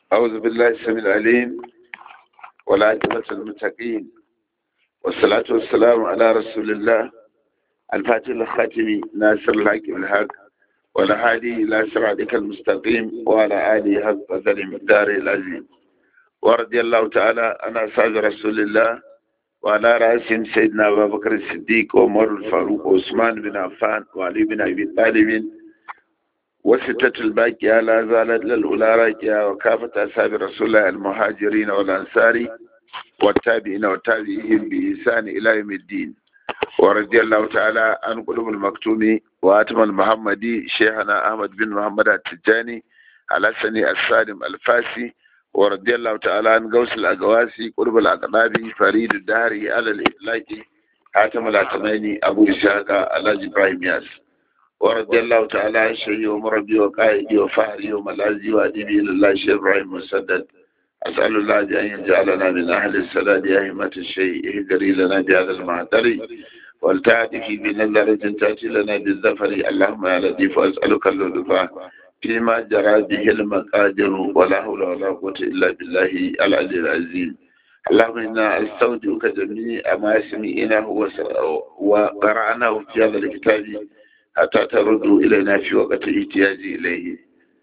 أعوذ بالله السميع العليم والعاقبة للمتقين والصلاة والسلام على رسول الله الفاتح الخاتم ناصر الحق بالحق والهادي إلى صراطك المستقيم وعلى آله حق قدر المقدار العظيم ورضي الله تعالى عن أصحاب رسول الله وعلى رأسهم سيدنا أبا بكر الصديق وعمر الفاروق وعثمان بن عفان وعلي بن أبي طالب وستة الباقية لا زالت للأولى راكية وكافة أصحاب رسول الله المهاجرين والأنصار والتابعين والتابعين بإحسان إلى يوم الدين ورضي الله تعالى عن قلوب المكتوم وآتم المحمدي شيخنا أحمد بن محمد التجاني على سني السالم الفاسي ورضي الله تعالى عن غوث الأقواسي قرب الأقنابي فريد الدهري على الإطلاق حاتم العتماني أبو إسحاق على إبراهيم ياس ورضي الله تعالى عن شيخي ومربي وقائدي وفهري وملاذي وأديبي إلى الله شيخ إبراهيم مسدد أسأل الله أن يجعلنا من أهل السداد يا همة الشيء اهدري لنا بهذا المعتر والتعدي بنظرة تأتي لنا بالظفر اللهم يا لطيف أسألك اللطف فيما جرى به المقادر ولا حول ولا قوة إلا بالله العلي العظيم اللهم إنا أستودعك جميع ما سمعناه وقرأناه في هذا الكتاب حتى تردوا إلينا في وقت احتياج إليه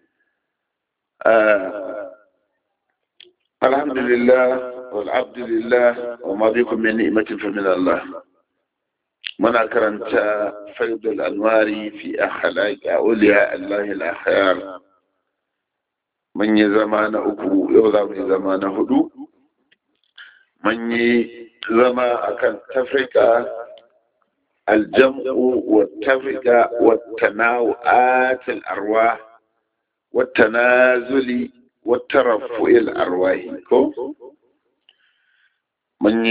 آه الحمد لله والعبد لله وما بكم من نعمة فمن الله منا كرنت فيض الأنوار في أخلاق أولياء الله الأخيار من زمان أكو يوضع من زمان هدو من زمان أكن تفرقة الجمع والتفرقة والتناوآت الأرواح والتنازل والترفع الأرواح كو من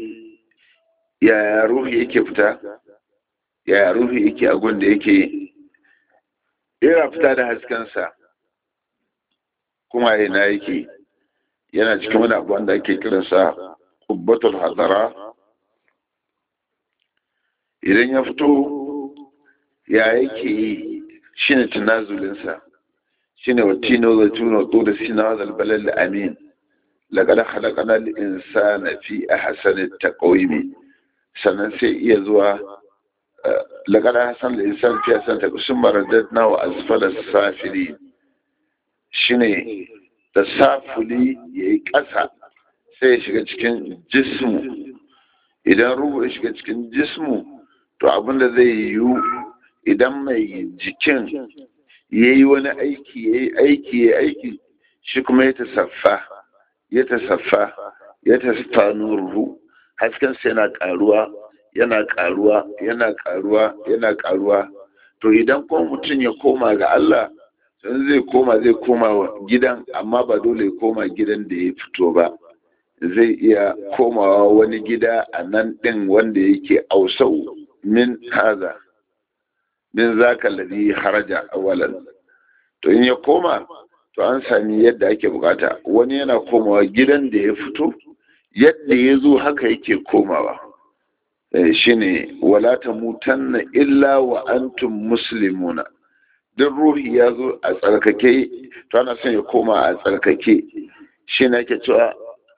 ya ruhi yake fita ya ruhi yake a da yake yana fita da haskensa kuma yana yake yana cikin wani abu wanda ake kiransa kubbatul hadara idan ya fito ya yake yi shi ne tunazulinsa shi ne watino da tuno to da sina da albalal amin laqad khalaqna al-insana fi ahsani taqwim sannan sai iya zuwa laqad hasan al-insan fi ahsani taqwim summa radadna wa asfala safili shine da safuli yayi ƙasa sai ya shiga cikin jismu idan ruhu ya shiga cikin jismu to abinda zai yiwu idan mai jikin ya yi wani aiki ya yi aiki ya aiki shi kuma ya tasaffa ya tasaffa ya tasaffa nuruhu haskensa yana karuwa yana karuwa yana karuwa yana karuwa to idan kuma mutum ya koma ga Allah sun zai koma zai koma gidan amma ba dole ya koma gidan da ya fito ba zai iya komawa wani gida a nan ɗin wanda yake ausau min haza min zaka ladhi haraja awalan to in ya koma to an sami yadda ake bukata wani yana komawa gidan da ya fito yadda ya zo haka yake komawa shine wala tamutanna illa wa antum muslimuna duk ruhi ya zo a tsarkake to ana son ya koma a tsarkake shi na ke cewa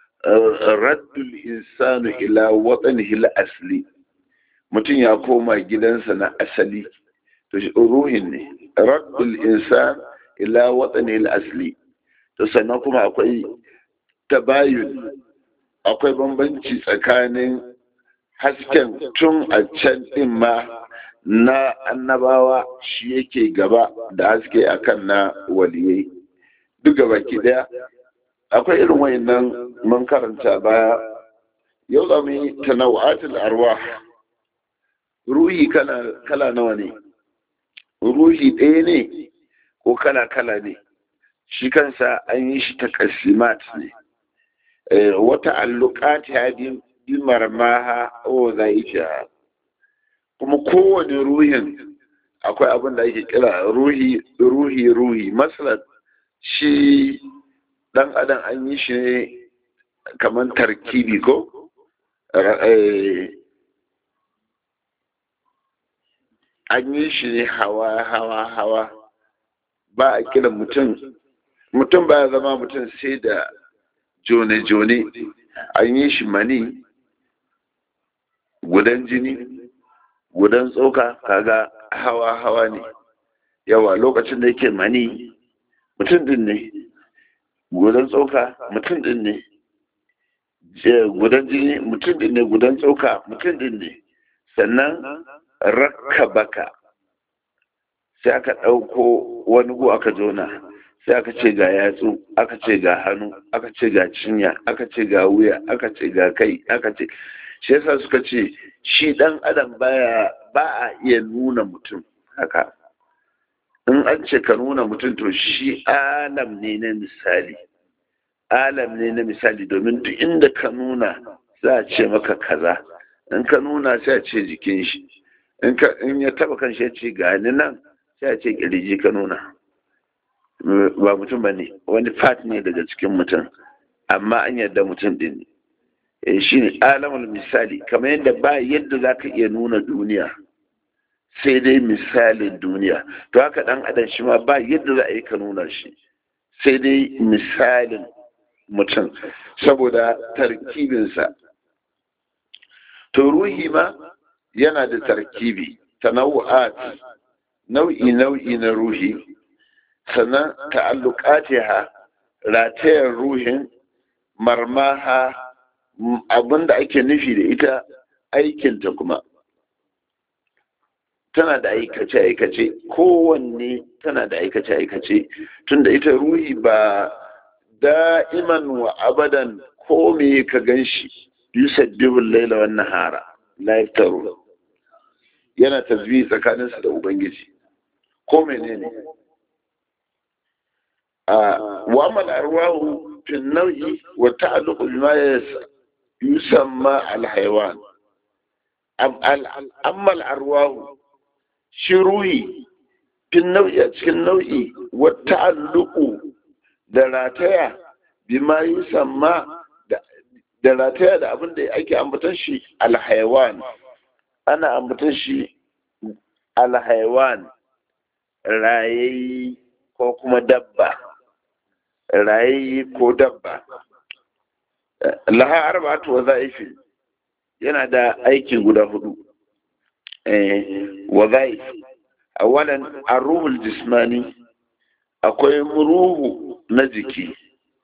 raddul insanu ila watsanihi asli mutum ya koma gidansa na asali to ruhin ne raddul insan ila watsanihi asli to sannan kuma akwai tabayun akwai bambanci tsakanin hasken tun a can din ma na annabawa shi yake gaba da haske akan na waliyai duk gaba ki daya akwai irin wayannan mun karanta baya yau za mu yi tanawa'atul arwah ruhi kala nawa ne ruhi ɗaya ne ko kala kala ne shi kansa an yi shi ta kasimat ne wata allukati ya bi marmaha o za kuma kowane ruhin akwai abin da ake kira ruhi ruhi ruhi masalan shi dan adam an yi shi ne kamar tarkibi ko an yi shi ne hawa hawa hawa ba a kira mutum mutum baya zama mutum sai da jone-jone an yi shi mani gudan jini gudan tsoka kaga hawa-hawa ne yawa lokacin da yake mani mutum din ne gudan tsoka mutum din ne gudan jini mutum din ne gudan tsoka mutum din ne sannan rakka baka sai aka ɗauko wani gu aka jona sai aka ce ga yatsu aka ce ga hannu aka ce ga cinya aka ce ga wuya aka ce ga kai aka ce shi yasa suka ce shi dan adam baya ba a iya nuna mutum haka in an ce ka nuna mutum to shi alam ne na misali alam ne na misali domin duk inda ka nuna za a ce maka kaza in ka nuna sai a ce jikin shi in ya taba kan shi ya ce gani nan sai a ce kirji ka nuna ba mutum ba ne wani fat ne daga cikin mutum amma an yarda mutum din ne shi ne alamul misali kamar yadda ba yadda za ka iya nuna duniya sai dai misalin duniya to haka dan adam shi ma ba yadda za a yi ka nuna shi sai dai misalin mutum saboda tarkibinsa to ruhi ma yana da tarkibi tanawu'at nau'i nau'i na ruhi sannan ta'alluqatiha ratayar ruhin marmaha abinda ake nufi da ita aikinta kuma tana da aikace-aikace kowanne tana da aikace-aikace tunda ita ruhi ba da'iman wa abadan ko me ka gan shi yusaddihul laila wan nahara la yaftaru yana tasbih tsakaninsa da ubangiji ko menene a wa amal arwahu fi nau'i wa ta'alluqu bima yusamma al haywan amma al arwahu shi ruhi fi nau'i a cikin nau'i wa ta'alluqu da rataya bima yusamma da rataya da abin da ake ambatan shi alhaiwan ana ambatan shi alhaiwan rayayi ko kuma dabba rayayi ko dabba laha arba'atu waza'ifi yana da aiki guda hudu waza'if awalan arruhul jismani akwai ruhu na jiki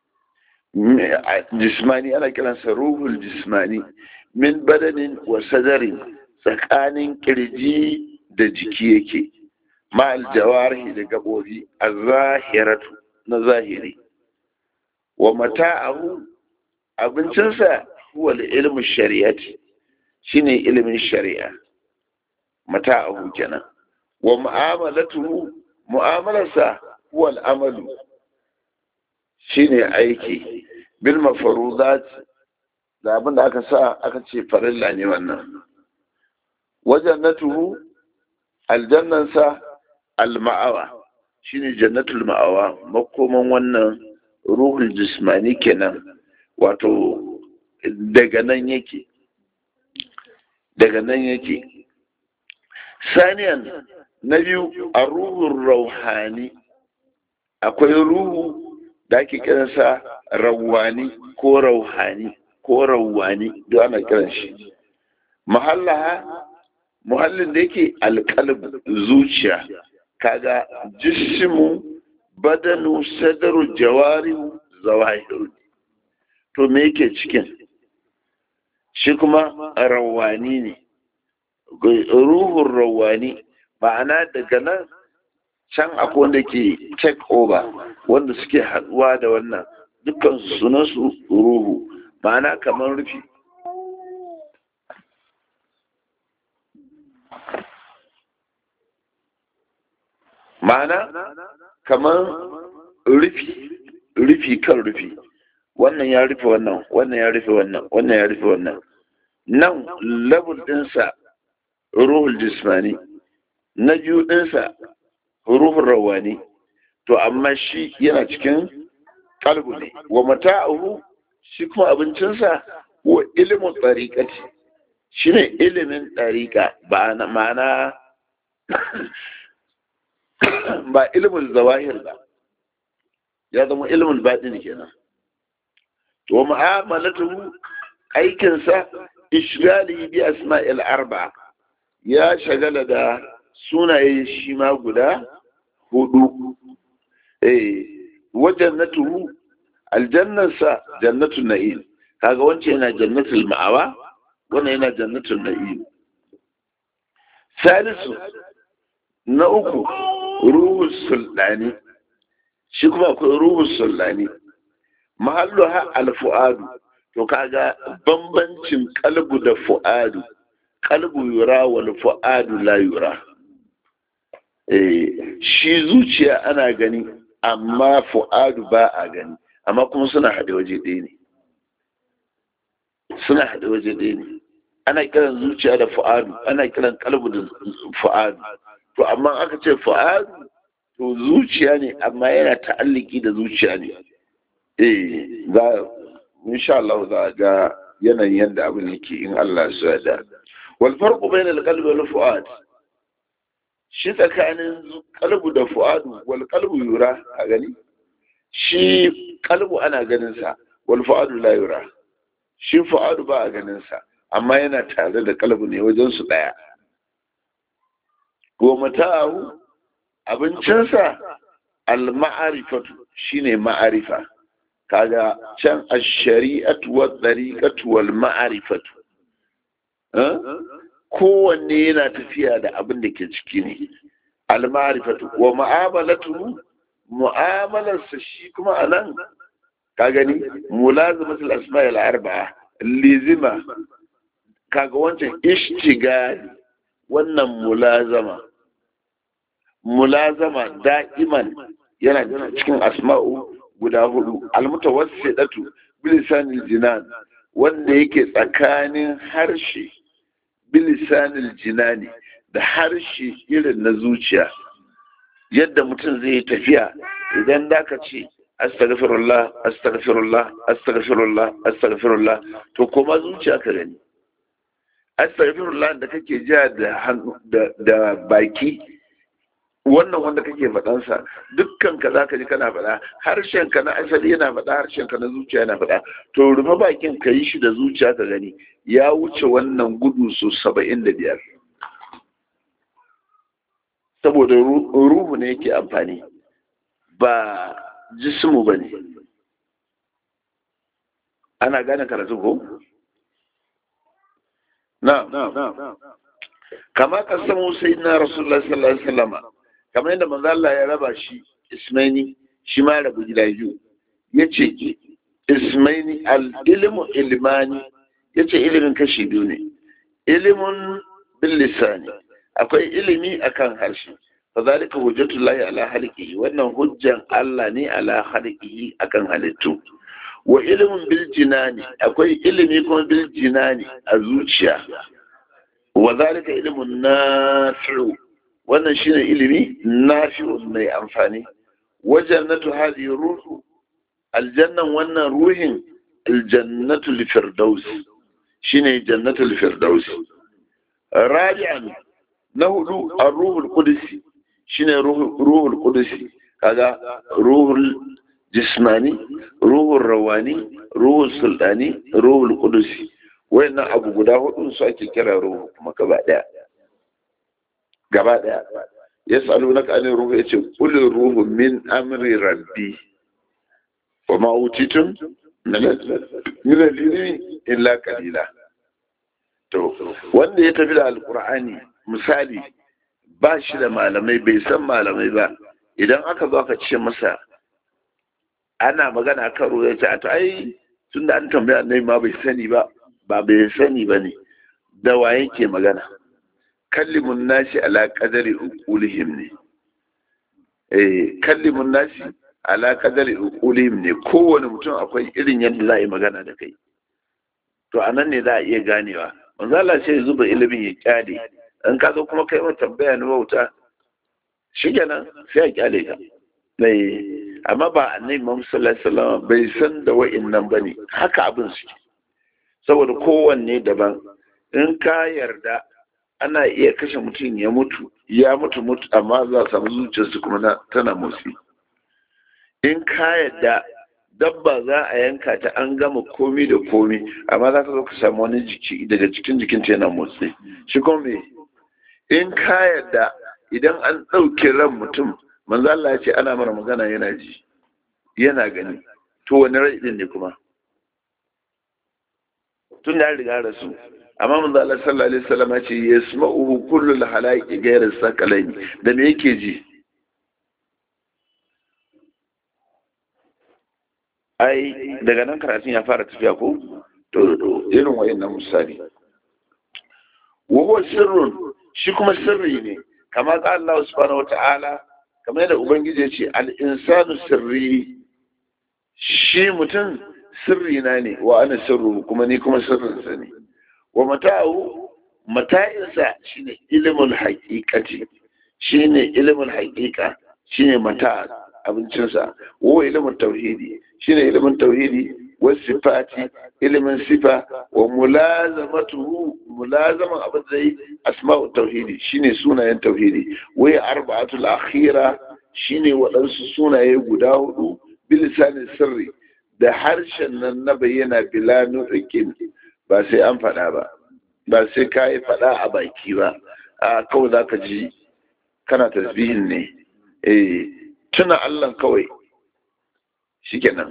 jismani ana kiransa ruhul jismani min badanin wa sadarin tsakanin kirji da jiki yake ma'al jawarihi da gabobi a zahiratu na zahiri wa mata'ahu abincinsa huwa ilmin shari'ati shine ilimin shari'a mata'ahu kenan wa mu'amalatuhu mu'amalarsa huwa al'amalu shine aiki bil mafaruzat da abin da aka sa aka ce farilla ne wannan wajannatuhu aljannansa alma'awa shine jannatul ma'awa makoman wannan ruhul jismani kenan wato daga nan yake daga nan yake saniyan na biyu a ruhun rauhani akwai ruhu da ake kiransa rawani ko rauhani ko rawani da ana kiran shi mahallaha muhallin da yake alƙalb zuciya kaga jismu badanu sadaru jawarihu zawahiru to me yake cikin shi kuma rawani ne ruhun rawani ma'ana daga nan can akwai wanda ke take over wanda suke haduwa da wannan dukkan sunansu ruhu ma'ana kamar rufi ma'ana kamar rufi rufi kan rufi wannan ya rufe wannan wannan ya rufe wannan wannan ya rufe wannan nan level dinsa ruhul jismani na biyu dinsa ruhun rawani to amma shi yana cikin kalbu ne wa mata'ahu shi kuma abincinsa wa ilimin tsariƙati shi ne ilimin ɗariƙa ba na ma'ana ba ilimin zawahir ba ya zama ilmin baɗin kenan wa mu'amalatu aikinsa ishgali bi asma'il arba ya shagala da sunaye shi ma guda hudu eh wajen na tuhu aljannarsa jannatun na'im kaga wancan yana jannatul ma'awa wannan yana jannatul na'im salisu na uku ruhus sultani shi kuma akwai ruhus sultani mahallu ha alfu'adu to kaga bambancin kalbu da fu'adu kalbu yura wal fu'adu la yura eh shi zuciya ana gani amma fu'adu ba a gani amma kuma suna haɗe waje ɗaya ne suna haɗe waje ɗaya ne ana kiran zuciya da fu'adu ana kiran kalbu da fu'adu to amma aka ce fu'adu to zuciya ne amma yana ta'alliki da zuciya ne eh za insha Allah za ga yanayin yadda abin yake in Allah ya da wal farqu bainal qalbi wal fu'ad shi tsakanin qalbu da fu'adu wal qalbu yura a gani shi qalbu ana ganin sa wal fu'adu la yura shi fu'adu ba a ganin sa amma yana tare da qalbu ne wajen su daya wa mata'ahu abincinsa al ma'arifatu shine ma'arifa kaga can ash-shari'atu wa tariqatu wal ma'rifatu kowanne yana tafiya da abin da ke ciki ne al ma'rifatu wa mu'amalatu mu'amalarsa shi kuma anan ka gani mulazamatul asma'il arba'a lizima kaga wancan ishtigali wannan mulazama mulazama da'iman yana cikin asma'u guda hudu almutawassidatu bilisanil jinan wanda yake tsakanin harshe bilisanil jinani da harshe irin na zuciya yadda mutum zai yi tafiya idan da ka ce astaghfirullah astaghfirullah astaghfirullah astaghfirullah to kuma zuciya ka gani astaghfirullah da kake ja da da baki wannan wanda kake faɗansa dukkan ka za ka ji kana faɗa harshen ka na asali yana faɗa harshen ka na zuciya yana faɗa to rufe bakin ka yi shi da zuciya ka gani ya wuce wannan gudu su saba'in da biyar saboda ruhu ne yake amfani ba jismu ba ne ana gane karatu ko? na kama kasamu sai na rasulullah sallallahu alaihi wasallama kamar yadda manzo Allah ya raba shi ismaini shi ma rabu gida biyu yace ismaini al ilmu ilmani yace ilimin kashi biyu ne ilimun bil lisani akwai ilimi akan harshe fadhalika hujjatullahi ala halqihi wannan hujjan Allah ne ala halqihi akan halittu wa ilimin bil jinani akwai ilimi kuma bil jinani a zuciya wa zalika ilimin nafi'u wannan shine ilimi nafi'un mai amfani wajannatu hadhihi ruhu aljannan wannan ruhin aljannatu lifirdaus shine jannatul firdaus rabi'an na hudu ar-ruhul qudsi shine ruhul qudsi kaga ruhul jismani ruhul rawani ruhul sultani ruhul qudsi wayannan abu guda hudu su ake kira ruhu kuma gaba daya gaba daya yas'alunaka anir ruhu yace qul ruhu min amri rabbi wa ma utitum min al-ilmi illa qalila to wanda ya tafi da alqur'ani misali ba shi da malamai bai san malamai ba idan aka zo aka ce masa ana magana kan ruwa ya ce a to ai tun da an tambaya annabi ma bai sani ba ba bai sani ba ne da wa yake magana kallimun nasi ala qadari uqulihim ne eh kallimun nasi ala qadari uqulihim ne kowane mutum akwai irin yadda za a yi magana da kai to anan ne za a iya ganewa manzo Allah sai ya zuba ilimin ya kyale in ka zo kuma kai mata tambaya na wauta shikenan sai a kyale ka amma ba annabi Muhammad sallallahu alaihi wasallam bai san da wa'annan bane haka abin suke saboda kowanne daban in ka yarda ana iya kashe mutum ya mutu ya mutu mutu amma za a samu zuciyarsu kuma tana motsi in ka yadda dabba za a yanka ta an gama komi da komi amma za ka zo ka samu wani jiki daga cikin jikinta yana motsi shi kuma me in ka yadda idan an ɗauke ran mutum manzo Allah ya ce ana mara magana yana ji yana gani to wani rai din ne kuma tun da riga rasu amma manzo Allah sallallahu alaihi wasallam ya ce yasma'uhu kullu al-halaiqi ghayra sakalaini da me yake ji ai daga nan karatun ya fara tafiya ko to irin wayannan misali wa huwa sirrun shi kuma sirri ne kama ga Allah subhanahu wata'ala kamar yadda ubangiji ya ce al-insanu sirri shi mutum sirri na ne wa ana sirru kuma ni kuma sirrinsa ne wa mata'u mata'insa shine ilmul haqiqati shine ilmul haqiqa shine mata abincinsa wa ilmul tauhidi shine ilmin tauhidi wa sifati ilmin sifa wa mulazamatuhu mulazaman abin da yi asma'u tauhidi shine sunayen tauhidi wai arba'atul akhira shine waɗansu sunaye guda hudu bilisanin sirri da harshen nan na bayyana bila nuɗin ba sai an faɗa ba ba sai ka yi faɗa a baki ba a kawai za ka ji kana tasbihin ne eh tuna allah kawai shikenan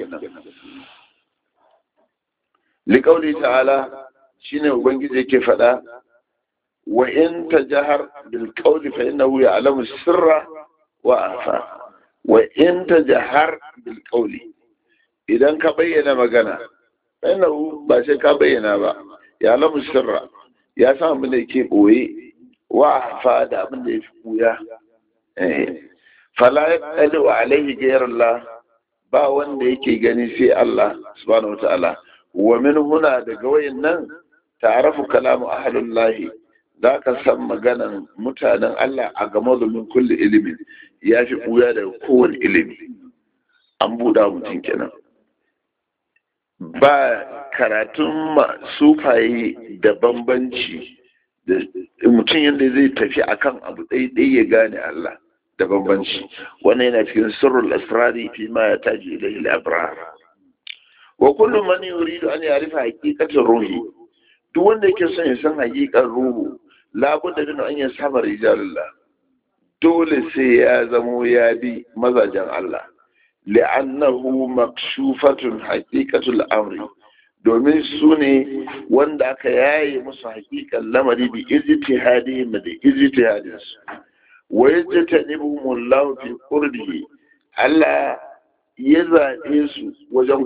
liƙauli ta'ala shine ubangiji yake faɗa wa in tajahar bil qawli fa innahu ya'lamu sirra wa afa wa in tajahar bil qawli idan ka bayyana magana fa innahu ba sai ka bayyana ba ya'lamu sirra ya san abin da yake boye wa afa da abin da yake buya eh fala yaqalu alaihi ghayrullah ba wanda yake gani sai Allah subhanahu wataala wa min huna daga wayannan ta'arafu kalamu ahlullahi za ka san maganan mutanen Allah a game da min kulli ilimin ya fi buya daga kowane ilimi an buɗa mutum kenan ba karatun sufaye da bambanci da mutum yadda zai tafi akan abu ɗaiɗai ya gane Allah da bambanci wannan yana cikin sirrul asrari fi ma ya taji ilayhi al-abrar wa kullu man yuridu an ya'rifa haqiqatar ruhi duk wanda yake son ya san haqiqar ruhu labudda min an yasama rijalullah dole sai ya zamo ya bi mazajen Allah li'annahu makshufatun haqiqatul amri domin su ne wanda aka yaye musu haƙiƙan lamari bi ijtihadihim da ijtihadinsu wa yajtanibumullahu fi qurbihi Allah ya zaɓe su wajen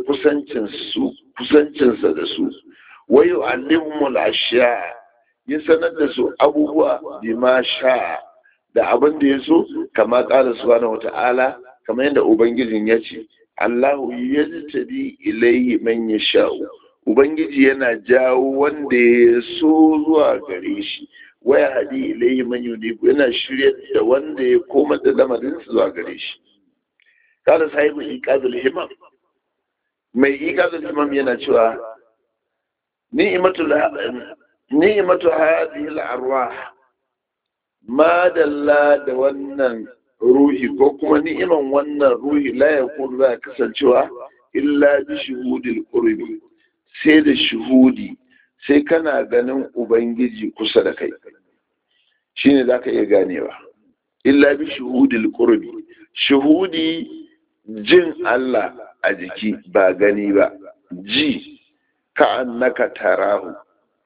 kusancinsa da su wa yu'allimul ashiya ya sanar da su abubuwa bi ma sha da abin da ya so kama ƙala subhanahu wata'ala kamar yadda ubangijin ya ce Allahu yajtabi ilayhi man yasha'u ubangiji yana jawo wanda ya so zuwa gare shi waya hadi ilayhi man yunibu yana shirya da wanda ya koma da lamarin zuwa gare shi kada sahibu iqazul himam mai iqazul himam yana cewa ni'matul ni'matu hadhihi al-arwah ma dalla da wannan ruhi ko kuma ni'iman wannan ruhi la yakun za kasancewa illa bi shuhudil qurbi sai da shuhudi sai kana ganin ubangiji kusa da kai shine zaka iya ganewa illa bi shuhudil qurbi shuhudi jin Allah a jiki ba gani ba ji ka annaka tarahu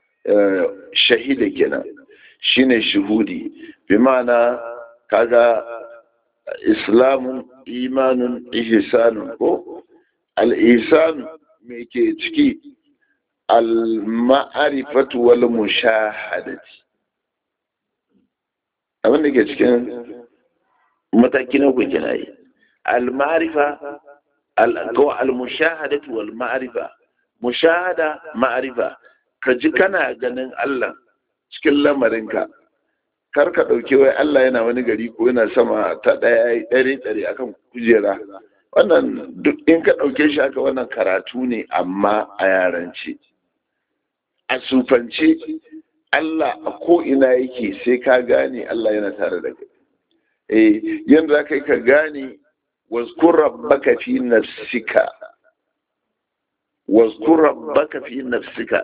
shahida kenan shine shuhudi bi ma'ana kaga islamun imanun ihsanun ko al-ihsan me ke ciki al-ma'rifatu wal mushahadati abin da ke cikin mataki na kuke na yi al-ma'rifa al-mushahadatu wal ma'rifa mushahada ma'rifa ka ji kana ganin Allah cikin lamarinka kar ka ɗauki wai Allah yana wani gari ko yana sama ta ɗaya ɗari ɗari akan kujera wannan duk in ka ɗauke shi haka wannan karatu ne amma a yarance a sufance Allah a ko ina yake sai ka gane Allah yana tare da kai eh yanda za ka yi ka gane wazkur rabbaka fi nafsika wazkur rabbaka fi nafsika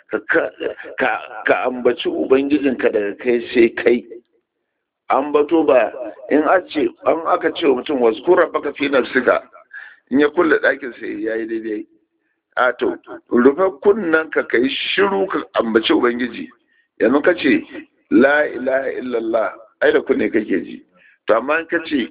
ka ambaci ubangijinka daga kai sai kai ambato ba in ce an aka ce wa mutum wazkur rabbaka fi nafsika in ya kulle ɗakin sai yayi daidai a to rufe kunnen ka kai shiru ka ambaci ubangiji yanzu ka ce la ilaha illallah ai da kunne kake ji to amma ka ce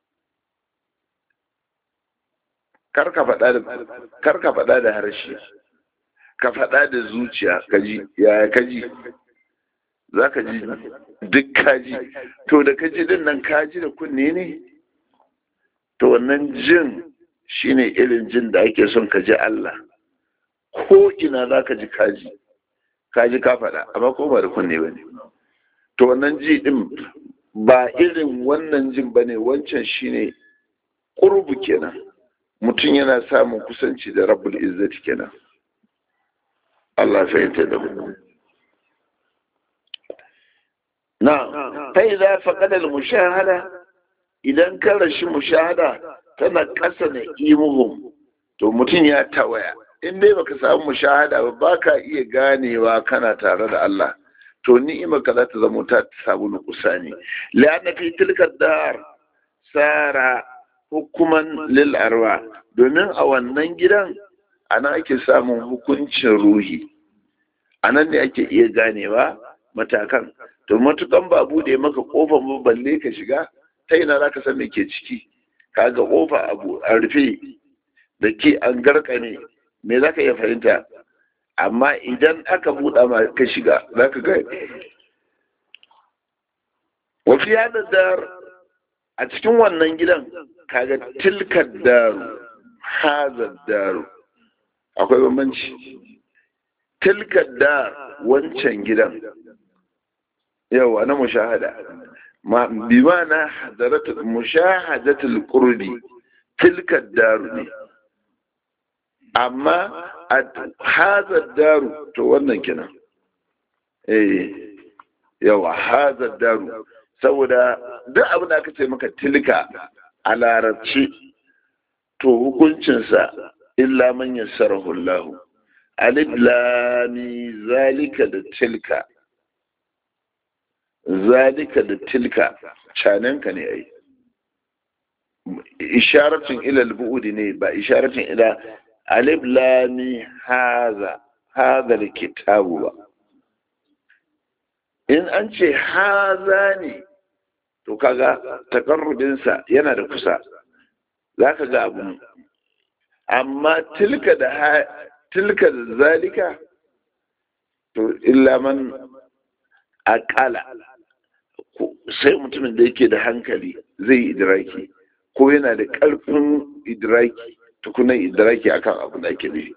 kar ka faɗa da harshe ka faɗa da zuciya ka ji yaya ka ji za ka ji duk ka ji to da ka ji din nan ka ji da kunne ne to wannan jin shine irin jin da ake son ka ji Allah ko ina za ka ji kaji kaji ka faɗa amma ko ba da kunne ba ne to wannan ji ɗin ba irin wannan jin ba ne wancan shine ƙurbu kenan mutum yana samun kusanci da rabbul izzati kenan Allah fahimta da mu na fa idza faqada al mushahada idan ka rashi mushahada tana ƙasa na imuhum to mutum ya tawaya in dai baka samu mushahada ba baka iya ganewa kana tare da Allah to ni'ima ka za ta zama ta samu nukusa ne la'anna fi tilka dar sara hukuman lil arwa domin a wannan gidan ana ake samun hukuncin ruhi anan ne ake iya ganewa matakan to matukan ba bude maka kofar ba balle ka shiga ta ina za ka san me ke ciki kaga kofa abu a rufe da ke an garkame me za ka iya fahimta amma idan aka buɗa ma ka shiga za ka ga wafi yada dar a cikin wannan gidan kaga tilkar daru hazar daru akwai bambanci tilkar dar wancan gidan yawa na mushahada ma bi na hadaratul mushahadatul qurbi tilkar daru ne amma a hazar daru to wannan kenan eh yawa hazar daru saboda duk abin da aka ce maka tilka a larabci to hukuncinsa illa man yassarahu Allah alif lami zalika da tilka zalika da tilka cananka ne ai isharatin ila al-bu'd ne ba isharatin ila alif lami haza haza kitabu ba in an ce haza ne to kaga takarrubinsa yana da kusa za ka ga abu amma tilka da tilka da zalika to illa man akala sai mutumin da yake da hankali zai yi idiraki ko yana da ƙarfin idiraki tukunan idraki akan abu da ake nufi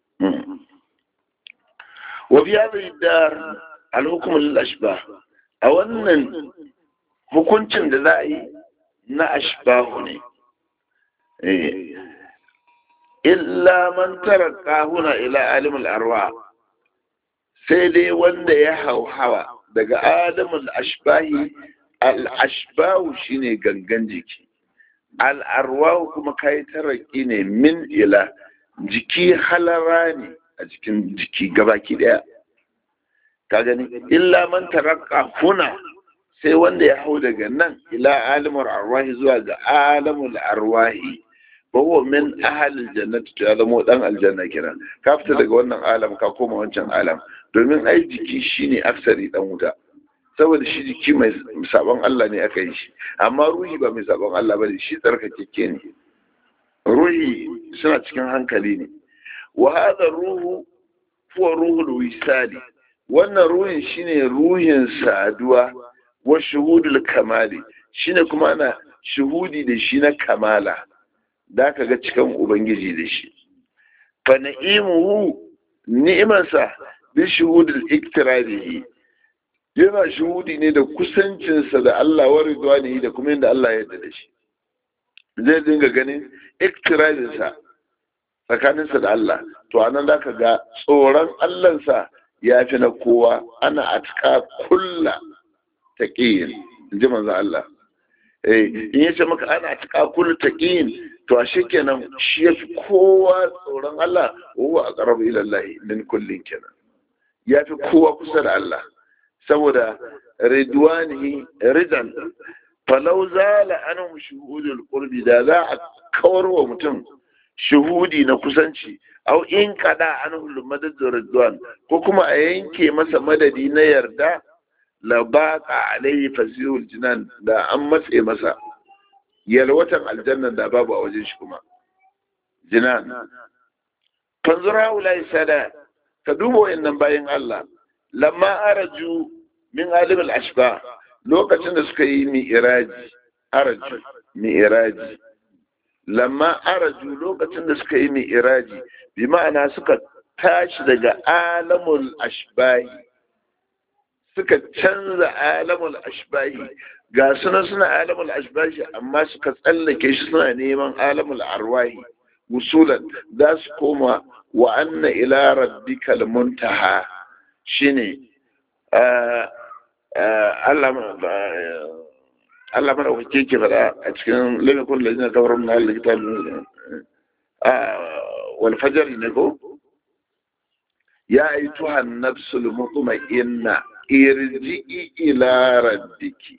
wa fi hadhihi dar al-hukm lil-ashbah a wannan hukuncin da za a yi na ashbahu ne illa man taraka huna ila alim al-arwa sai dai wanda ya hauhawa daga alimul ashbahi al-ashbahu shine gangan jiki al'arwahu kuma kai taraki ne min ila jiki halara ne a jikin jiki gabaki daya ka gani illa man taraka huna sai wanda ya hau daga nan ila alimul arwahi zuwa ga alimul arwahi ba huwa min ahalil jannati to ya zama dan aljanna kenan ka fita daga wannan alam ka koma wancan alam domin ai jiki shine aksari dan wuta saboda shi jiki mai sabon Allah ne aka yi shi amma ruhi ba mai sabon Allah bane shi tsarkakeke ne ruhi suna cikin hankali ne wa hadha ruhu huwa ruhul wisali wannan ruhin shine ruhin saduwa wa shuhudul kamali shine kuma ana shuhudi da shi na kamala da ka ga cikin ubangiji da shi fa na'imuhu ni'imansa bi shuhudul iktirabihi yana shuhudi ne da kusancinsa da Allah wa ridwanihi da kuma yadda Allah ya yarda da shi zai dinga ganin iktirabinsa tsakaninsa da Allah to anan da ka ga tsoron Allahnsa ya fi na kowa ana atka kulla taqiyin ji manzo Allah eh in yace maka ana tuka kullu taqin to ashe kenan shi yafi kowa tsoron Allah huwa aqrabu ila Allah min kullin kenan yafi kowa kusa da Allah saboda ridwanihi ridan falau zala anhum shuhudul qurbi da za a kawar wa mutum shuhudi na kusanci au in kada anhum madad ridwan ko kuma a yanke masa madadi na yarda la baqa alayhi fasihul jinan da an matse masa yalwatan aljanna da babu a wajen shi kuma jinan fanzura ulai sada ka duba wayannan bayan Allah lamma araju min alim al-ashba lokacin da suka yi mi'raji araju mi'raji lamma araju lokacin da suka yi mi'raji bi ma'ana suka tashi daga alamul ashbahi suka canza alamul ashbahi ga suna suna alamul ashbahi amma suka tsallake shi suna neman alamul arwahi wusulan za su koma wa anna ila rabbikal muntaha shine Allah mana wake ke faɗa a cikin lamikun da zina kawar na Allah kitab wal fajr ne ko ya aituha nafsul mutma'inna irji'i ila rabbiki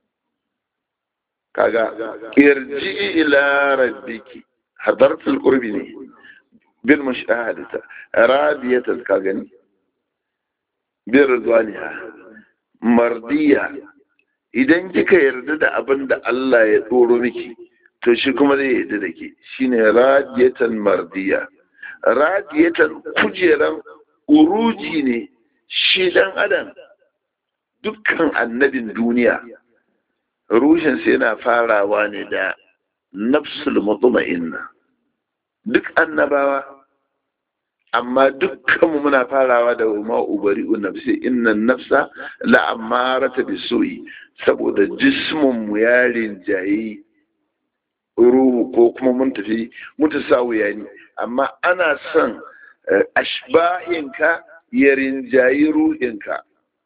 kaga irji'i ila rabbiki hadartul qurbi ne bil mushahadata radiyatan ka gani bir ridwaniha mardiya idan kika yarda da abin da Allah ya tsoro miki to shi kuma zai yarda da ke shine radiyatan mardiya radiyatan kujeran uruji ne shi dan adam dukkan annabin duniya rushinsa yana farawa ne da nafsul mutma'inna duk annabawa amma dukkanmu muna farawa da ma ubari'u nafsi innan nafsa la'amarata bisu'i saboda jismun mu ya rinjayi ruhu ko kuma mun tafi mutasawiya ne amma ana son ashbahinka ya rinjayi ruhinka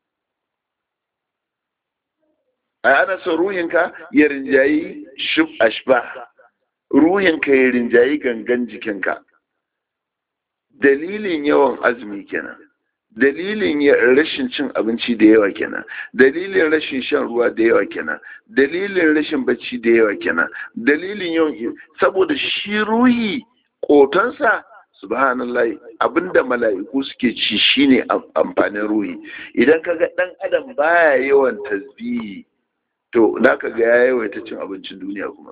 a ana son ruhinka ya rinjayi shub ashbah ruhinka ya rinjayi gangan jikinka dalilin yawan azumi kenan dalilin rashin cin abinci da yawa kenan dalilin rashin shan ruwa da yawa kenan dalilin rashin bacci da yawa kenan dalilin yawan saboda shi ruhi kotonsa subhanallah abinda mala'iku suke ci shine amfanin ruhi idan kaga dan adam baya yawan tasbihi to naka ga ya yawaita cin abincin duniya kuma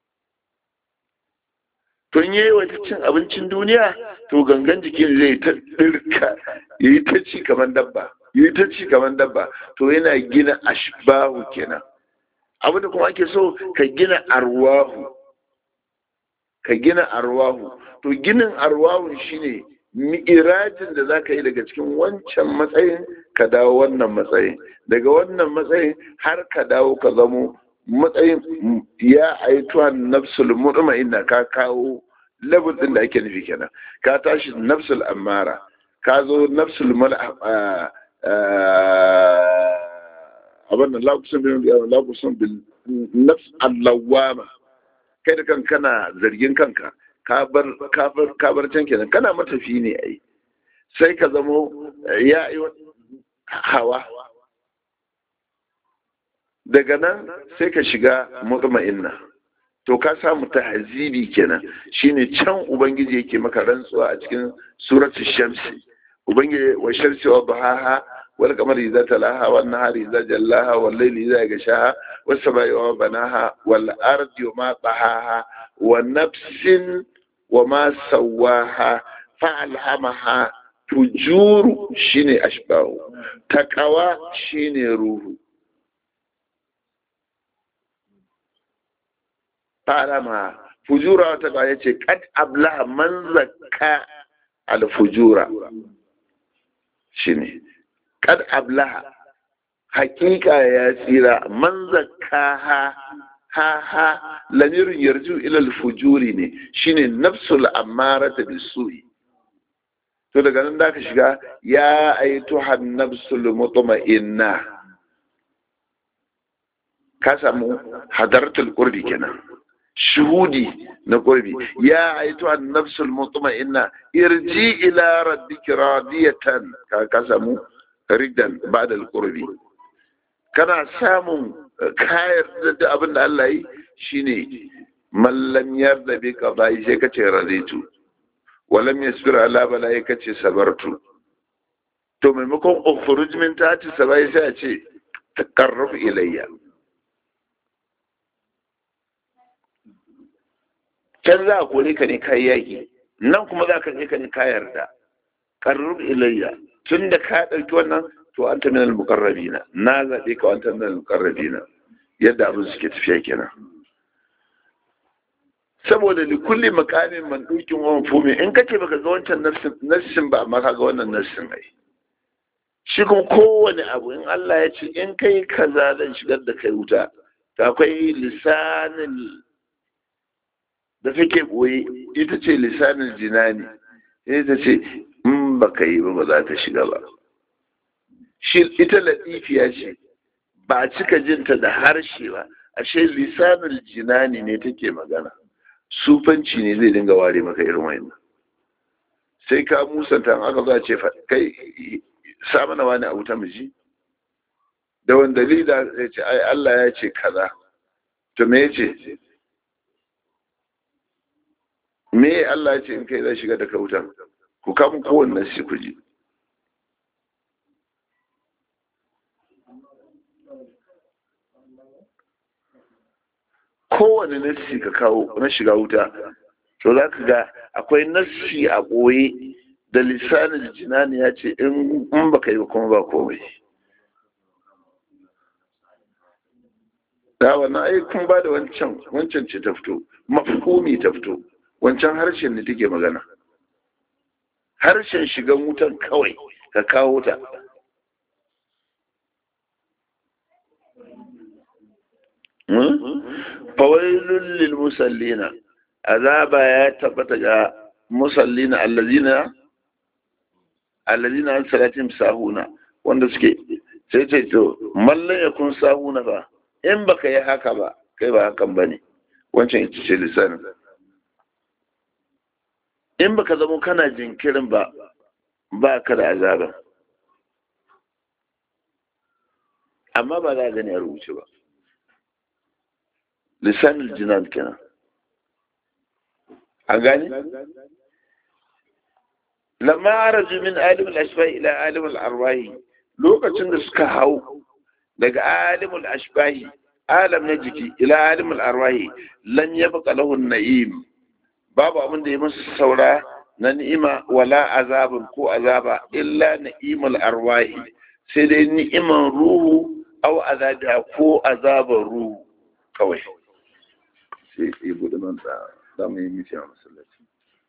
to in yayi wata cin abincin duniya to gangan jikin zai ta dirka yayi ta ci kamar dabba yayi ta ci kamar dabba to yana gina ashbahu kenan abu da kuma ake so ka gina arwahu ka gina arwahu to ginin arwahu shine mi'irajin da zaka yi daga cikin wancan matsayin ka dawo wannan matsayin daga wannan matsayin har ka dawo ka zamo matsayin ya aituwa nafsul mutma'inna ka kawo level din da ake nufi kenan ka tashi nafsul amara ka zo nafsul mal abin da lakusun bil lakusun bil nafs allawama kai da kan kana zargin kanka ka bar ka bar ka bar can kenan kana matafi ne ai sai ka zamo ya yi hawa daga nan sai ka shiga mutma'inna to ka samu tahzibi kenan shine can ubangiji yake maka rantsuwa a cikin suratul shamsi ubangiji wa shamsi wa bahaha wal qamari idza talaha wan nahari idza jallaha wal layli idza yaghshaha was samai wa banaha wal ardi wa ma tahaha wa nafsin wa ma sawaha fa'alhamaha fujuru shine ashbahu taqwa shine ruhu fa'alhamaha fujura wata ba yace qad ablaha man zakka al fujura shine qad ablaha hakika ya tsira man zakka ha ha ha lamirin yarju ila al fujuri ne shine nafsul amarata bisu'i to daga nan da ka shiga ya aituha nafsul mutma'inna ka samu hadartul qurbi kenan shuhudi na qurbi ya aitu an nafsul mutma'inna irji ila rabbika radiyatan ka ka samu ridan ba'da al qurbi kana samun kayar da abin da Allah yi shine mallam yarda bi qada'i sai kace raditu walam yasbir ala bala'i kace sabartu to maimakon ukhruj min tati sabai sai a ce taqarrab ilayya can za a kore ka ne kai yaki nan kuma za ka je ka ne ka yarda qarrab ilayya tun da ka ɗauki wannan to an ta minal muqarrabina na zaɓe ka an ta minal muqarrabina yadda abin suke tafiya kenan saboda li kulli makamin man dukin wa mafumi in kace baka ga wancan nassin ba amma kaga wannan nassin ai shi kuma kowane abu in Allah ya ce in kai kaza zan shigar da kai wuta to akwai lisanin da take boye ita ce lisanin jinani ita ce in baka yi ba ba za ta shiga ba shi ita latifiya ce ba a cika jinta da harshe ba ashe lisanin jinani ne take magana sufanci ne zai dinga ware maka irin wayannan sai ka musanta aka za ce kai sa mana wani abu ta miji da wanda dalila ya ce ai Allah ya ce kaza to me ya ce me Allah ya ce in kai zai shiga da kautan ku kama kowanne shi ku ji kowane nassi ka kawo na shiga wuta to za ka ga akwai nassi a ɓoye da lissanin jinani ya ce in ba ka yi kuma ba komai da wannan ai kun ba da wancan wancan ce ta fito mafhumi ta fito wancan harshen ne take magana harshen shigan wutan kawai ka kawo ta fawailun lil musallina azaba ya tabbata ga musallina allazina allazina an salatin sahuna wanda suke sai ce to mallan ya kun sahuna ba in baka yi haka ba kai ba hakan bane wancan ita ce lisanin in baka zama kana jinkirin ba ba ka da azaba amma ba za a gani a rubuce ba lisanin jinan kenan an gani lamma araju min alimul ashbahi ila alimul arwahi lokacin da suka hau daga alimul ashbahi alam na jiki ila alimul arwahi lan yabqa lahu na'im babu abin da ya musu saura na ni'ima wala azabun ko azaba illa na'imul arwahi sai dai ni'iman ruhu au azabiha ko azabar ruhu kawai sai ya buɗe nan da za mu yi miti a masallaci.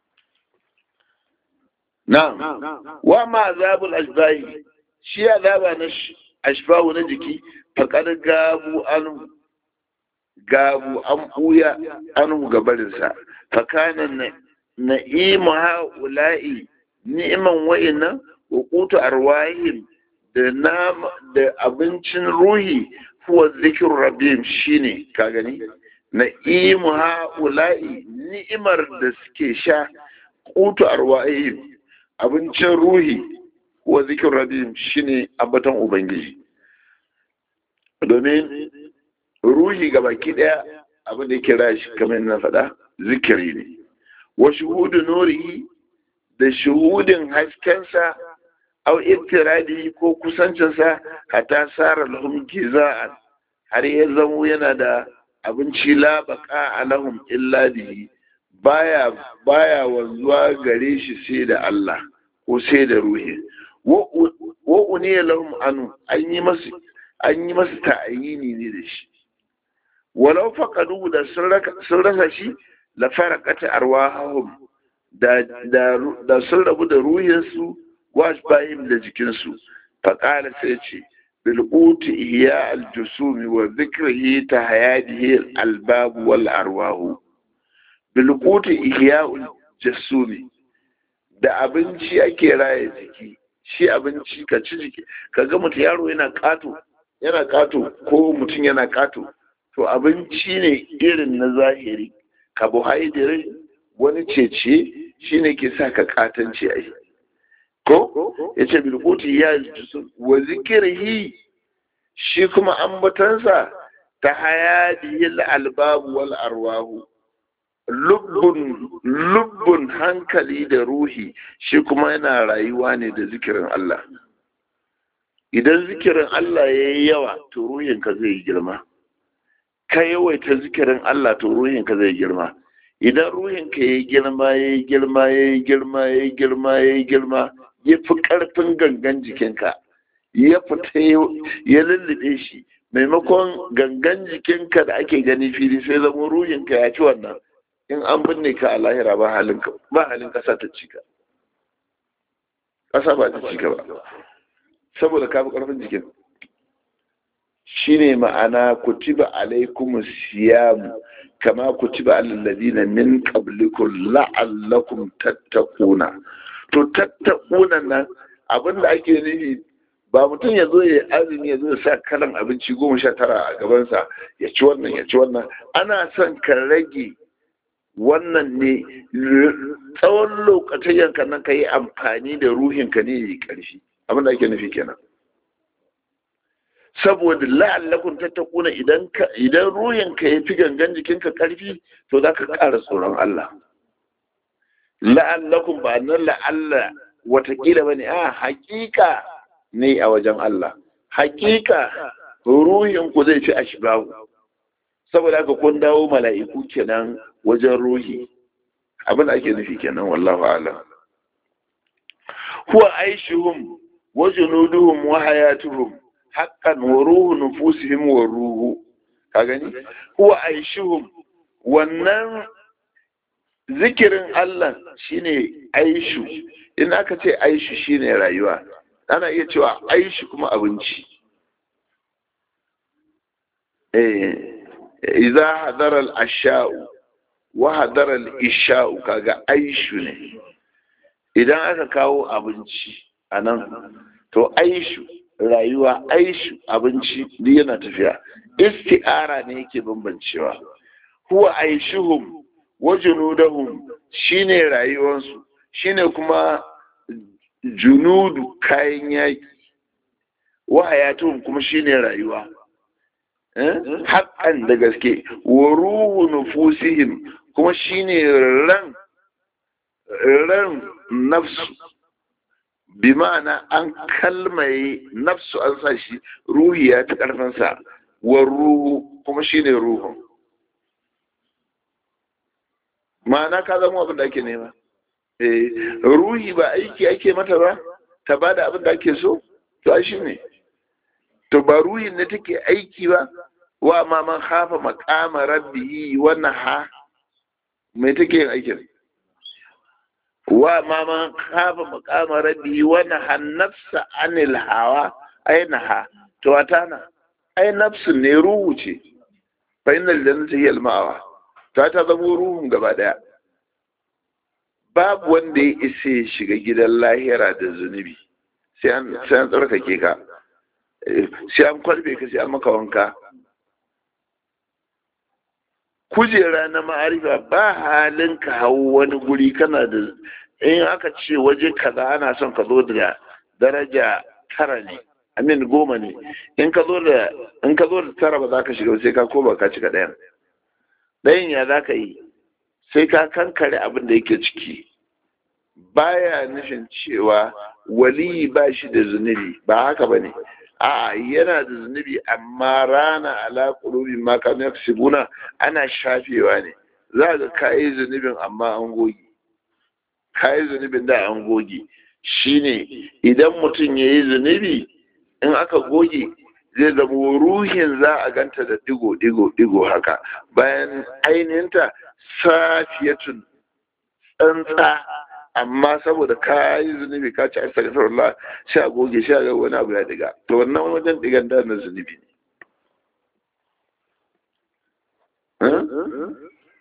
Na, wa ma azabul ashbahi shi azaba na ashbahu na jiki faƙar gabu an gabu an ɓuya an gabarinsa fakanan na'imu ha'ula'i ni'iman wa'innan wa kutu arwahim da da abincin ruhi huwa zikir rabbim shine ka gani na'imu ha'ula'i ni'imar da suke sha kutu arwa'ihim abincin ruhi wa zikin rabim shine abbatan ubangiji domin ruhi ga baki daya abin da yake rashi kamar na faɗa zikiri ne wa shuhudu nurihi da shuhudin haskensa au ittiradi ko kusancinsa hatta sara lahum giza'an har ya zamo yana da abinci la baka alahum illa bihi baya baya wanzuwa gare shi sai da Allah ko sai da ruhi wa uniya lahum anu an yi masu an yi masu ta'ayini ne da shi walau faqadu da sun rasa shi la faraqat arwahum da da da sun rabu da ruhinsu wa ashbahim da jikinsu faqala sai ce بالقوت إحياء الجسوم وذكره تهياده الألباب والأرواح بالقوت إحياء الجسوم da abinci ake raya jiki shi abinci ka ci jiki ka ga mutum yaro yana kato yana kato ko mutum yana kato to abinci ne irin na zahiri carbohydrate wani cece shine ke sa ka katance ai ko yace bilquti ya wa zikrihi shi kuma ambatansa ta hayadiyil albabu wal arwahu lubbun lubbun hankali da ruhi shi kuma yana rayuwa ne da zikirin Allah idan zikirin Allah ya yi yawa to ruhinka zai girma ka yawaita zikirin Allah to ruhinka zai girma idan ruhinka ya yi girma ya yi girma ya yi girma ya yi girma ya yi girma ya fi ƙarfin gangan jikinka ya fita ya lullube shi maimakon gangan jikinka da ake gani fili sai zama ruhinka ya ci wannan in an binne ka a lahira ba halin ƙasa ta cika ƙasa ba ta cika ba saboda ka fi ƙarfin jikin shine ma'ana kutiba alaikum siyam kama kutiba alal ladina min qablikum la'allakum tattaquna to tattaquna nan abinda ake nufi ba mutum ya zo ya azumi ya zo ya sa kalan abinci goma sha tara a gabansa ya ci wannan ya ci wannan ana son ka rage wannan ne tsawon lokacin yanka nan ka yi amfani da ruhinka ne ya yi ƙarfi abin da ake nufi kenan saboda la'allakun tattakuna idan ka idan ruhinka ya fi gangan jikinka ƙarfi to za ka ƙara tsoron Allah la'allakun ba nan la'alla watakila ba ne a hakika ne a wajen Allah hakika ruhinku zai fi ashbahu saboda haka kun dawo mala'iku kenan wajen ruhi abin da ake nufi kenan wallahu a'lam huwa aishuhum wa junuduhum wa hayatuhum haqqan wa ruhu nufusihim wa ruhu ka gani huwa aishuhum wannan zikirin Allah shine aishu in aka ce aishu shine rayuwa ana iya cewa aishu kuma abinci eh idza hadara al-asha'u wa hadara al-isha'u kaga aishu ne idan aka kawo abinci anan to aishu rayuwa aishu abinci duk yana tafiya isti'ara ne yake bambancewa huwa aishuhum wa junudahum shine rayuwansu shine kuma junudu kayan yaki wa hayatuhum kuma shine rayuwa haƙan da gaske wa ruhu nufusihim kuma shine ran ran nafsu bi ma'ana an kalmaye nafsu an sa shi ruhi ya ta ƙarfinsa wa ruhu kuma shine ruhun ma'ana ka zama abin da ake nema ruhi ba aiki ake mata ba ta ba da abin da ake so to shi ne to ba ruhin ne take aiki ba wa ma man hafa maqama rabbihi wa naha me take yin aikin wa ma man hafa maqama rabbihi wa naha nafsa anil hawa ay naha to atana ai nafsu ne ruhu ce fa innal jannata hiya al ma'awa ta ta zamo ruhun gaba daya babu wanda ya isa ya shiga gidan lahira da zunubi sai an tsarkake ka sai an kwalbe ka sai an maka wanka kujera na ma'arifa ba halin ka hau wani guri kana da in aka ce waje kaza ana son ka zo da daraja tara ne amin goma ne in ka zo da in ka zo da tara ba za ka shiga sai ka koma ka cika ɗayan ɗayan ya za ka yi sai ka kankare abin da yake ciki baya nufin cewa wali ba shi da zunubi ba haka ba ne a yana da zunubi amma rana ala qulubi ma kanu yaksubuna ana shafewa ne za ga kayi zunubin amma an goge kayi zunubin da an goge shine idan mutum ya yi zunubi in aka goge zai zama ruhin za a ganta da digo digo digo haka bayan ainihinta safiyatun tsantsa amma saboda ka yi zunubi ka ci astaghfirullah sai a goge sai a ga wani abu ya diga to wannan wajen digan da na zunubi ne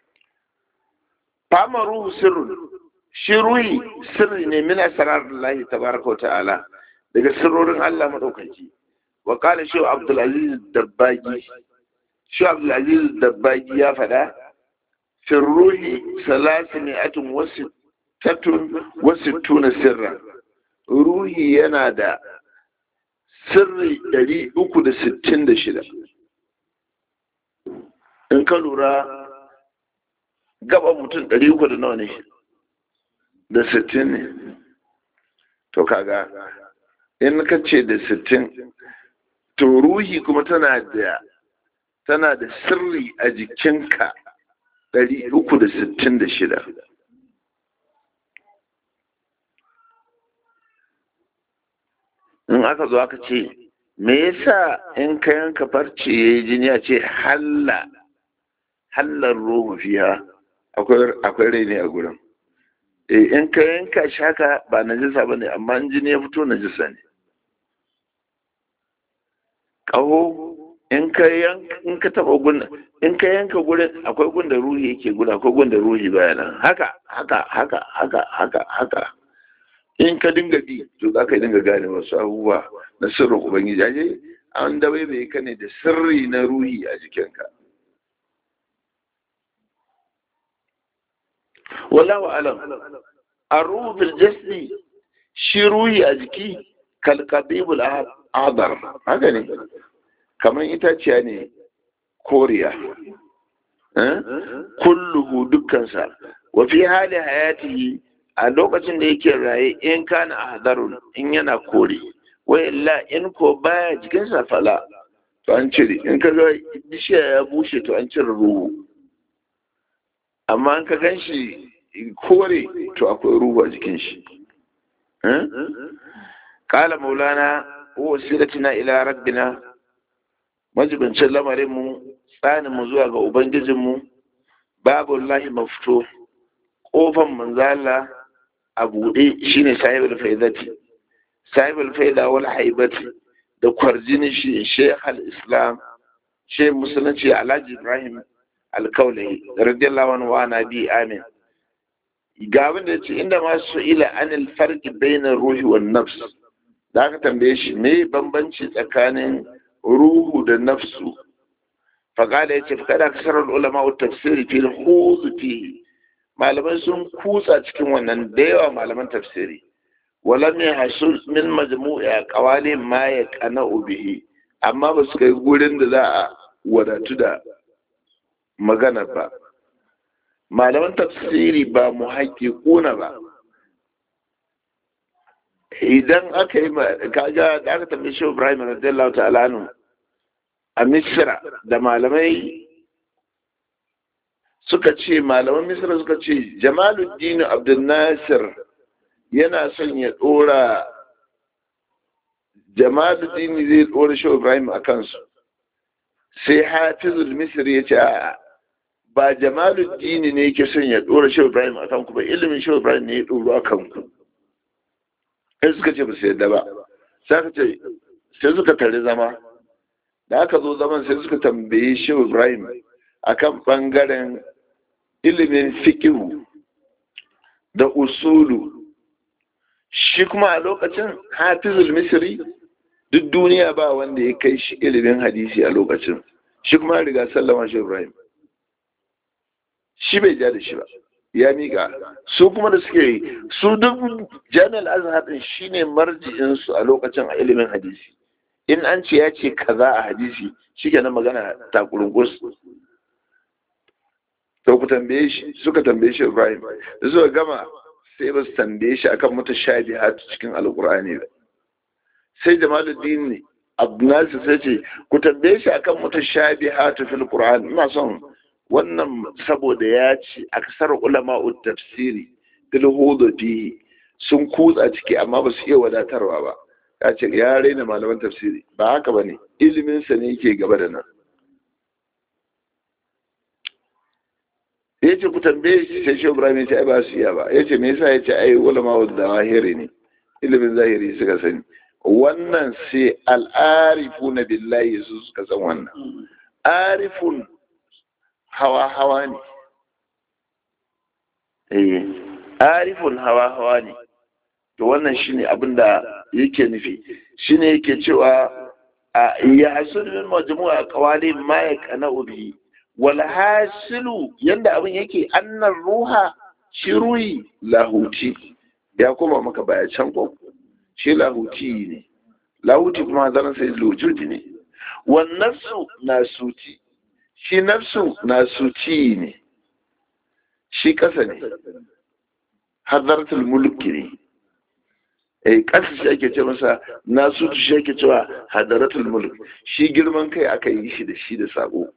fama ruhu sirrun shi ruhi sirri ne min asrarillahi tabaraka wa ta'ala daga sirrorin Allah madaukaki wa qala shi Abdul Aziz Dabbagi shi abdulaziz dabbagi ya faɗa firruhi salasi mi'atun wasu tattun wasu tuna sirra ruhi yana da sirri ɗari uku da sittin da shida in ka lura gaba mutum ɗari uku da nawa ne da sittin ne to kaga in ka ce da sittin to ruhi kuma tana da tana da sirri a jikinka ɗari uku da sittin da shida in aka zo aka ce me yasa in ka yanka farce ya yi jini a ce halla hallar ruhu fiya akwai rai ne a gurin in ka yanka shi haka ba najisa ba ne amma in jini ya fito najisa ne ƙaho in ka in ka taba gun in ka yanka gurin akwai gun da ruhi yake guda akwai gun da ruhi baya nan haka haka haka haka haka haka in ka dinga bi to za ka dinga gane wasu abubuwa na sirrin ubangiji aje an dabai bai ka ne da sirri na ruhi a jikinka wallahu alam arruhu fil jasdi shi ruhi a jiki kalqadibul adar haka ne kamar itaciya ne koriya kulluhu dukkansa wa fi hali hayatihi a lokacin da yake raye in kana ahdarun in yana kore wa illa in ko baya jikinsa fala to an cire in ka ga bishiya ya bushe to an cire ruhu amma an ka gan shi kore to akwai ruhu a jikin shi kala maulana wa siratina ila rabbina majibincin lamarinmu tsaninmu zuwa ga ubangijinmu babu lahi mafito ƙofan manzala a buɗe shine sahibul faidati sahibul faida wal haibati da kwarjini shi sheikh al-islam sheikh musulunci alhaji ibrahim alkaulai radiyallahu anhu wa nabi amin ga abin da yace inda ma su ila anil farqi bainar ruhi wan nafs da aka tambaye shi me bambanci tsakanin ruhu da nafsu faƙada ya ce faƙada kasarar ulama wa tafsiri fil huzu fihi malamai sun kutsa cikin wannan da yawa malaman tafsiri wala mai hasul min majmu'i a qawali ma ya kana bihi amma ba su kai gurin da za a wadatu da magana ba malaman tafsiri ba mu kuna ba idan aka yi kaga da aka tambaye shi Ibrahim radiyallahu ta'ala anhu a Misra da malamai suka ce malaman Misra suka ce Jamaluddin Abdul Nasir yana son ya dora Jamaluddin zai dora shi Ibrahim a kansu sai Hafizul Misri ya ce a'a ba Jamaluddin ne yake son ya dora shi Ibrahim a kanku ba ilimin shi Ibrahim ne ya doro a kanku sai suka ce ba su yadda ba sai aka ce sai suka tare zama da aka zo zaman sai suka tambaye shehu ibrahim akan bangaren ilimin fikihu da usulu shi kuma a lokacin hafizul misri duk duniya ba wanda ya kai shi ilimin hadisi a lokacin shi kuma riga sallama shehu ibrahim shi bai ja da shi ba ya miƙa su kuma da suke su duk jami'ar azhar din shine marji'in su a lokacin a ilimin hadisi in an ce ya ce kaza a hadisi shikenan magana ta kurungus to ku tambaye shi suka tambaye shi Ibrahim da suka gama sai ba su tambaye shi akan mutashabihat cikin alqur'ani ba sai Jamaluddin Abdulnasir sai ce ku tambaye shi akan mutashabihat fil qur'an ina son wannan saboda ya ce a kasar ulama tafsiri fil fihi sun kutsa ciki amma ba su iya wadatarwa ba ya ce ya raina malaman tafsiri ba haka ba ne iliminsa ne yake gaba da nan ya ce ku tambaye shi sai shi ibrahim ya ce ai ba su iya ba ya ce me yasa ya ce ai ulama da zahiri ne ilimin zahiri suka sani wannan sai al'arifu na billahi su suka san wannan arifun hawa-hawa ne eh arifun hawa-hawa ne to wannan shine abin da yake nufi shine yake cewa ya hasulu min majmu'a qawali ma yaqna bihi wal hasilu yanda abin yake annar ruha shi ruhi lahuti ya koma maka baya can ko shi lahuti ne lahuti kuma zaran sai lujudi ne wan nafsu nasuti shi nafsu nasuti ne shi kasa ne hadartul mulki ne eh kasa shi ake ce masa nasuti shi ake cewa hadaratul mulk shi girman kai aka yi shi da shi da sabo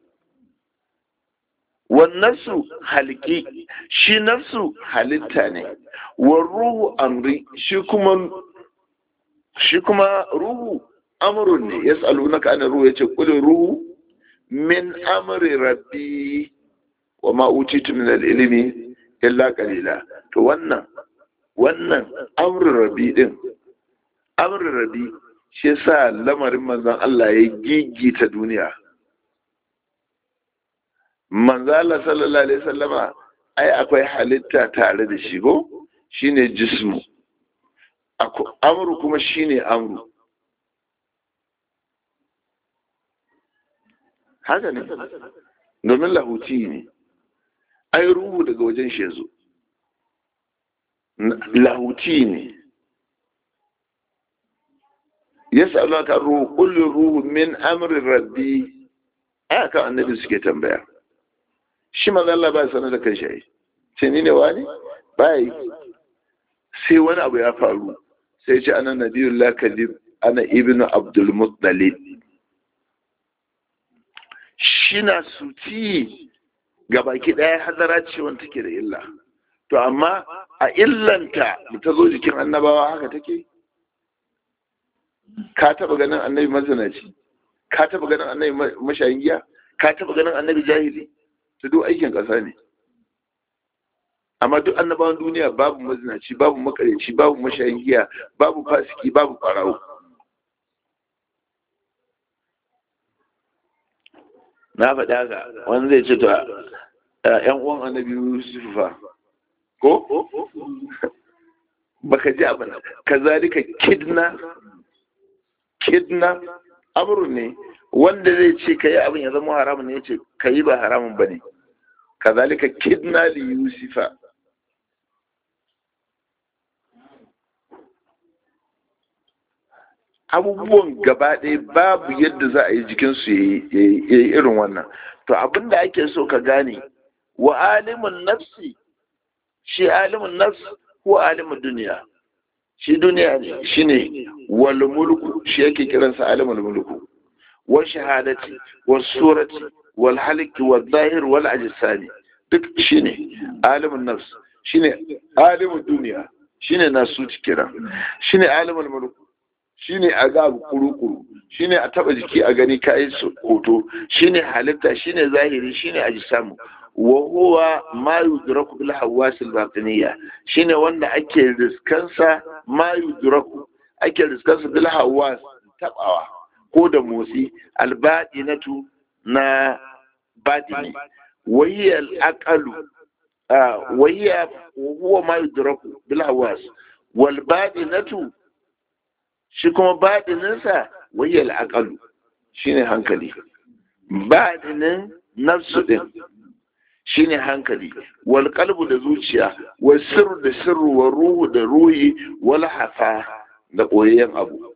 wannansu halki shi nafsu halitta ne wa ruhu amri shi kuma shi kuma ruhu amrun ne yas'alunaka an ruhu yace qul ruhu min amri rabbi wa ma utitu min al-ilmi illa qalila to wannan wannan amrun rabbi din amrun rabbi shi yasa lamarin manzon Allah ya gigita duniya manzo Allah sallallahu alaihi wasallama ai akwai halitta tare da shi go shine jismu amru kuma shine amru haka ne domin lahuti ne ai ruhu daga wajen shi yazo lahuti ne yas'alunaka ruhu qul ruhu min amri rabbi aka annabi suke tambaya shi maza Allah ba sanar da kan shi ce ni ne wani ba yi sai wani abu ya faru sai ce ana nabiyun lakadib ana ibnu abdul muttalib shi na suci ga baki ɗaya hadara ce wanda take da illa to amma a illanta da ta zo jikin annabawa haka take ka taba ganin annabi mazanaci ka taba ganin annabi mashayin giya ka taba ganin annabi jahili ta duk aikin ƙasa ne amma duk annabawan duniya babu mazinaci babu makareci babu mashayin giya babu fasiki babu ɓarawo na faɗi haka wani zai ce to ‘yan uwan annabi yusuf fa ko baka ji abin ka zalika kidna kidna amru ne wanda zai ce ka yi abin ya zama haramun ne ya ce ka yi ba haramun ba ne ka zalika kidna li yusufa abubuwan gaba ɗaya babu yadda za a yi jikinsu ya yi irin wannan to abin da ake so ka gane wa alimin nafsi shi alimin nafsi ko alimin duniya shi duniya ne shi ne wal mulku shi yake kiransa alimul mulku wa shahadati wa surati wal halki wal zahir wal ajsami duk shine alimin nafs shine alimin duniya shine nasu kira shine alimul mulku shine a ga kuru-kuru shine a taba jiki a gani kai hoto shine halitta shine zahiri shine ajsamu wa huwa ma yudraku bil hawasil batiniya shine wanda ake riskansa ma yudraku ake riskansa bil hawas tabawa ko da motsi albadinatu na badini wahiya al-aqalu wahiya huwa ma yudraku bil hawas wal badinatu shi kuma badininsa wahiya al-aqalu shine hankali badinin nafsu din shine hankali wal qalbu da zuciya wal sirru da sirru wa ruhu da ruhi wal hafa da koyayyen abu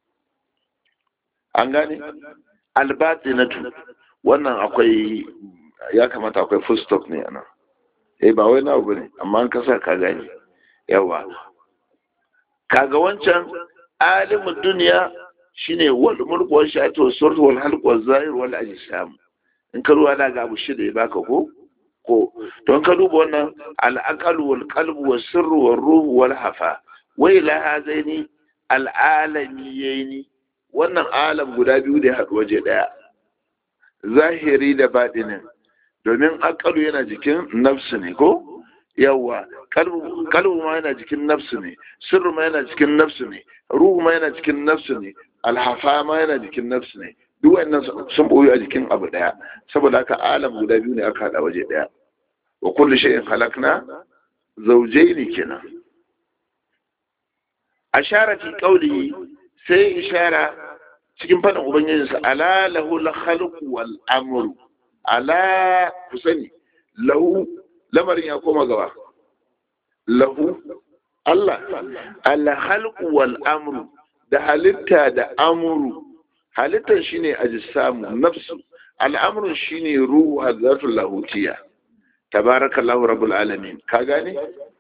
an gane albatinatu wannan akwai ya kamata akwai full stop ne ana eh ba wai na abu ne amma an kasa ka gane yawa kaga wancan alimin duniya shine wal mulku wal shatu wal surtu wal halq wal zahir wal ajsam in ka ruwa da ga abu shida ya baka ko ko don ka duba wannan al'aqalu wal qalbu was sirru wal ruhu wal hafa wai la hazaini al alamiyaini wannan alam guda biyu da haɗu waje ɗaya zahiri da baɗinin domin aqalu yana jikin nafsu ne ko yawa kalbu ma yana jikin nafsu ne sirru ma yana jikin nafsu ne ruhu ma yana jikin nafsu ne alhafa ma yana jikin nafsu ne duk wannan sun boye a jikin abu daya saboda haka alam guda biyu ne aka hada waje daya wa kullu shay'in khalaqna zawjayn kenan ashara fi qawli sai ishara cikin fadin ubangijinsa ala lahu la khalqu wal amru ala ku sani lahu lamarin ya koma gaba lahu Allah al khalqu wal amru da halitta da amru halittar shine ajsamu nafsu al'amrun shine ruhu hazatul lahutiya tabarakallahu rabbul alamin ka gane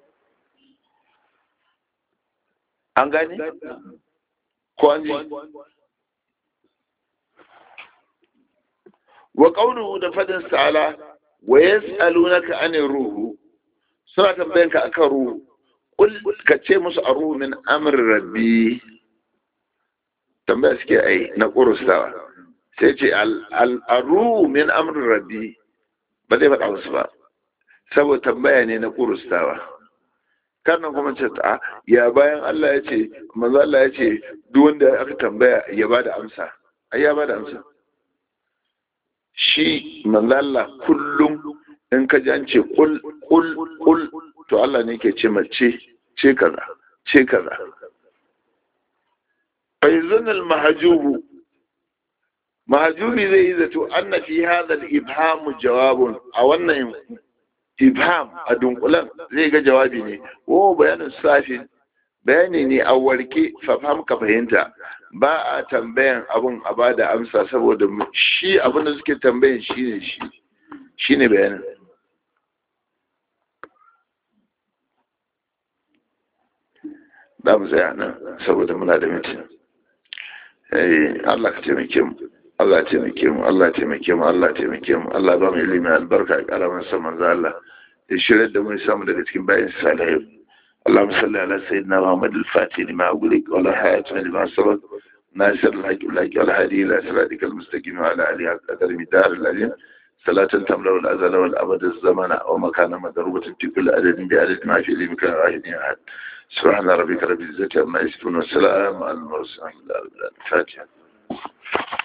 an gane ko an ji wa qawluhu da fadin sa'ala wa yas'alunaka anir ruhu suna tambayan ka akan ruhu kul ka ce musu a ruhu min amr rabbi tambaya suke ai na kurustawa sai ce al-ruhu min amr rabbi ba zai faɗa musu ba saboda tambaya ne na kurustawa karnan kuma ce ta ya bayan Allah ya ce manzo Allah ya ce duk wanda aka tambaya ya bada amsa ai ya bada amsa shi manzo Allah kullum in ka ji an ce kul kul kul to Allah ne ke ce mace ce kaza ce kaza fa yuzun al mahjubu mahjubi zai yi zato anna fi hadha al ibham jawabun a wannan ibham a dunkulan zai ga jawabi ne o bayanin safi bayani ne a warke fafam ka fahimta ba a tambayan abun a ba da amsa saboda shi abin da suke tambayan shi ne shi shi ne bayanin da mu tsaya nan saboda muna da mutum Allah ka taimake mu Allah taimake mu Allah taimake mu Allah taimake mu Allah ba mu ilimi albarka a karamin sa manzo Allah ya shirya da mun samu daga cikin bayan salihai اللهم صل على سيدنا محمد الفاتح لما أغلق ولا حياة لما سبق ناصر الحق والحق والهادي إلى صراطك المستقيم وعلى آله قدر مدار العليم صلاة تملأ الأزل والأبد الزمن ومكان مضروبة في كل عدد بعدد ما في علمك واحد أحد سبحان ربك رب العزة عما يصفون والسلام على المرسلين الفاتحة